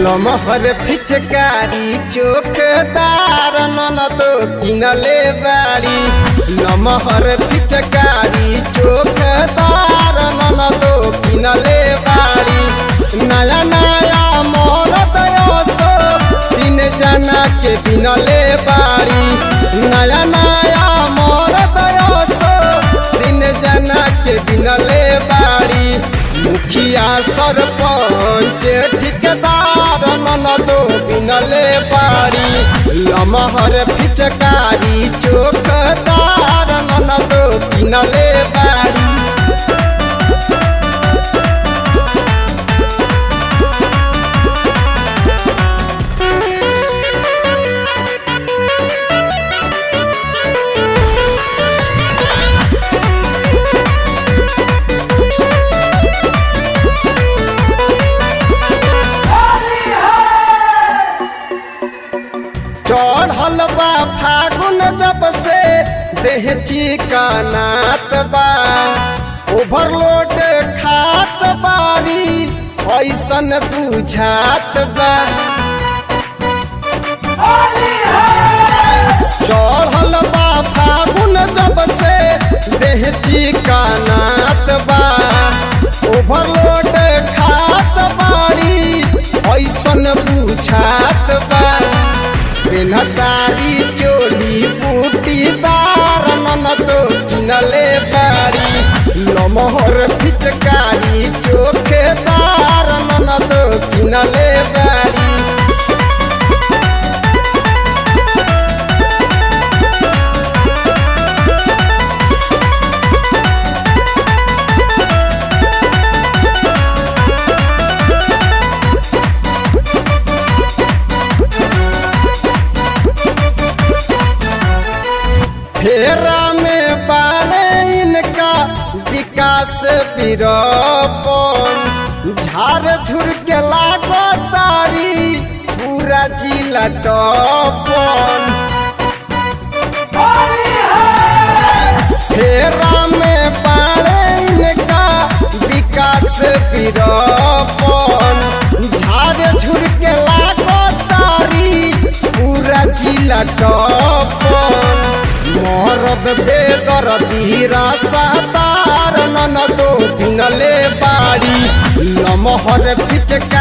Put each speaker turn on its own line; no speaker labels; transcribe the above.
लमहर फिचकारी चोखदार ननद किनले बाड़ी लमहर फिचकारी चोखदार ननद किनले बाड़ी नया नया मोर दयोस्तो तीन जना के बिनले बाड़ी नया नया मोर दयोस्तो तीन जना के बिनले बाड़ी मुखिया सरपंच ठिकदार ननदो बिनले बाड़ी लमहर फिचकारी चोखदार ननदो बिनले बाड़ी चढ़ल बा फागुन जब से देह चिकनात बा ओवरलोड खात बारी ऐसन बुझात बा चढ़ल बा फागुन जब से देह चिकनात बा ओवरलोड खात बारी ऐसन बुझात बा तारी चोली बूटीदार ननदो किनले बारी लमहर फिचकारी चोखेदार ननदो किनले बारी फेरा में बाने इनका विकास विरोपन झार झुर के लागो तारी पूरा जिला टपन फेरा में बाने इनका विकास विरोपन झार झुर के लागो तारी पूरा जिला टपन मोरब बेदर धीरा सातार ननदो किनले बाड़ी लमहर फिचका